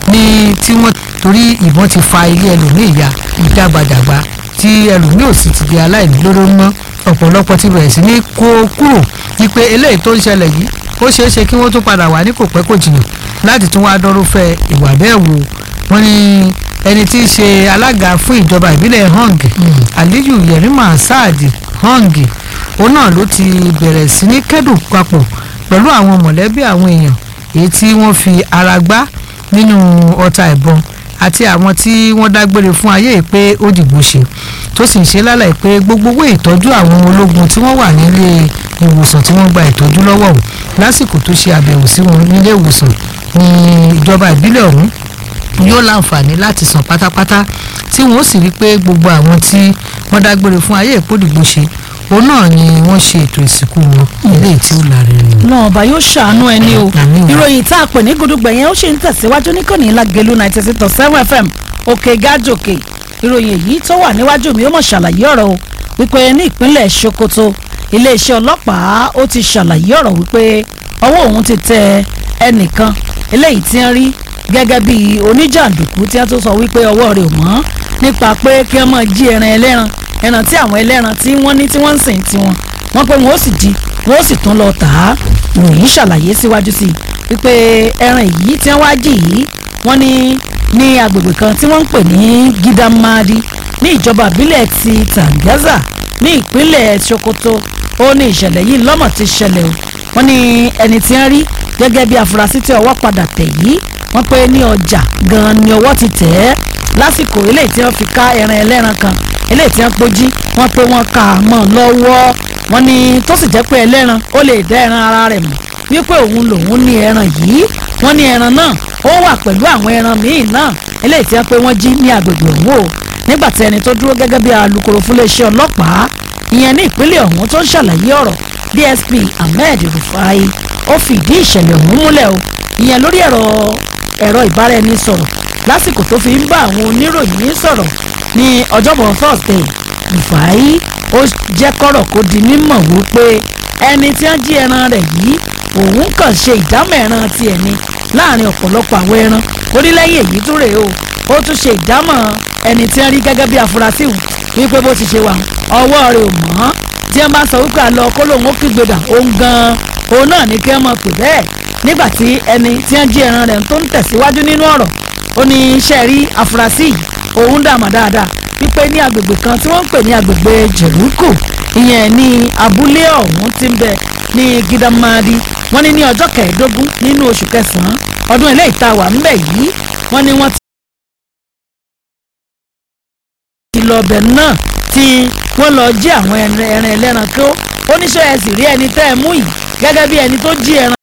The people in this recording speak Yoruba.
ní tí wọ́n torí ìbọn ti fa ilé ẹlòmíì ya ìdàgbàdàgbà tí ẹlòmíì ò sì ti di aláìní lóró mọ́ ọ̀pọ̀lọpọ̀ ti bẹ̀rẹ̀ sí ní kó kúrò wípé eléyìí tó ń ṣẹlẹ̀ yìí ó ṣeé ṣe kí wọ́n tún padà wà ní kò pẹ́ kò jìnnà láti tún wá dọ́rùfẹ́ ìwà bẹ́ẹ̀ wò wọ́n ní ẹni tí í ṣe alága fún ìjọba ìbílẹ̀ hong aliyu yerima saadi hong òun náà ló ti bẹ̀rẹ̀ sí ní kẹ́dùn papọ̀ pẹ̀lú àwọn mọ̀lẹ́bí àwọn èèyàn èyí tí wọ́n fi ara gbá nínú ọta ìbọn àti àwọn tí wọ́n dágbére fún ayé yìí pé ó dìgbò ṣe tó sì ń ṣe lálàyé pé gbogbo owó ìtọ́jú àwọn ológun tí wọ́n wà nílé ìwòsàn tí wọ́n gba ìtọ́jú lọ́wọ́ ò lásìkò tó ṣe àbẹ̀wò sí wọn nílé ìwòsàn ní ìjọba ìbílẹ̀ ọ̀hún yóò láǹfààní láti san pátápátá tí wọ́n sì rí pé gbogbo àwọn tí wọ́n dágbére fún ayé ìpòdìgbò ṣe òun náà ni wọ́n ṣe ètò ìsìnkú wọn eléyìí tí ó lárinrin. náà ọba yóò ṣàánú ẹni o Àmín. ìròyìn tá a pè ní gudugbẹ yẹn ó ṣe ń tẹ̀síwájú níkànnì lágẹ̀lú ninety six point seven fm òkè gájòkè ìròyìn èyí tó wà níwájú mi ó mọ̀ ṣàlàyé ọ̀rọ̀ o wípé ní ìpínlẹ̀ sokoto iléeṣẹ́ ọlọ́pàá ó ti ṣàlàyé ọ̀rọ̀ wípé ọwọ́ òun ti tẹ ẹnìkan eléyìí tí ń rí gẹ́gẹ́ bí oníjàǹdùkú tí wọ́n tó sọ wípé ọwọ́ rẹ̀ ò mọ́ nípa pé kí wọ́n máa jí ẹran ẹlẹ́ran ẹran tí àwọn ẹlẹ́ran tí wọ́n ní tí wọ́n ń sìn tiwọn wọ́n pé wọ́n ó sì jí wọ́n ó sì tún lọ tà á ìròyìn ṣàlàyé síwájú sí i wípé ẹran yìí tí wọ́n wá jì yìí wọ́n ní ní agbègbè kan tí wọ́n ń pè ní gidamadi ní ìjọba ìbílẹ̀ ti tangaza ní ìpínlẹ̀ sokoto ó ní ìṣẹ̀lẹ̀ yìí lọ́mọ̀ ti ṣẹlẹ̀ o wọ́n ní ẹni tí wọ́n rí gẹ́gẹ́ bí afurasí tí ọwọ́ padà tẹ̀ yìí wọ́n pé ní ọjà gan-an ni ọwọ́ ti tẹ̀ ẹ́ lásìkò eléyìí tí wọ́n fi ká ẹran ẹlẹ́ran kan eléyìí tí wọ́n pójí wọ́n pé wọ́n kà á mọ́ lọ́wọ́ wọ́n ní tó sì jẹ́ pé ẹlẹ́ran ó lè dá ẹran ara rẹ̀ mọ̀ wípé òun lòun ní ẹran yìí wọ́n ní ẹran náà ó wà pẹ̀lú àwọn ẹran míì náà eléyìí tí wọ́n pé wọ́n jí ní agbègbè ọ̀hún o nígbà tí ẹni tó dúró gẹ́gẹ́ bí alukoro fún iléeṣẹ́ ọlọ́pàá ìyẹn ní ìpínlẹ̀ ọ̀hún tó ń ṣàlàyé ọ̀rọ̀ DSP Ahmed Rufai ó fìdí ìṣẹ̀lẹ̀ ọ̀hún múlẹ̀ o ìyẹn lórí ẹ̀rọ ẹ̀rọ ìbáraẹnisọ̀rọ̀ lásìkò tó fi ń bá àwọn oníròyìn sọ̀rọ̀ ní ọjọ́bọ̀ Thursday Rufai ó jẹ́ kọ́rọ̀ kó di mímọ̀ wípé ẹni tí wọ́n jí ẹran rẹ̀ yìí òun kàn ṣe ìdámọ̀ ẹran tiẹ̀ ni láàrin ọ̀pọ̀lọpọ̀ àwọn ẹran orílẹ̀-èdè èyí tún rèé o ó tún ṣe ìdámọ̀ ẹni tí wọ́n rí gẹ́gẹ́ bí afurasí wù wípé bó ti ṣe wà ọwọ́ rẹ̀ ò mọ́ tí wọ́n bá sọ wípé àlọ́ kó lóun ó kígbe dà òun gan-an òun náà ní kí wọ́n mọ̀ pé bẹ́ẹ̀ nígbà tí ẹni tí wọ́n jí ẹran rẹ̀ tó ń tẹ̀síwájú nínú ọ̀rọ̀ ó ní iṣẹ́ rí afurasí yìí òun dàmà dáadáa wípé ní agbègbè kan tí wọ́n ń pè ní agbègbè jẹ̀rúkù ìyẹn ní abúlé ọ̀hún tí ń bẹ ní gidamadi wọ́n ní ní ọjọ́ kẹẹ̀ẹ́dógún nínú oṣù kẹsàn-án ọdún eléyìí tá a wà ńbẹ̀ yìí wọ́n ní wọ́n ti lọ ọbẹ̀ náà tí wọ́n lọ jí àwọn ẹran ẹlẹ́ran kó oníṣẹ́ ẹ̀ sì rí ẹni tẹ́ ẹ mú yìí gẹ́gẹ́ bí ẹni tó jí ẹran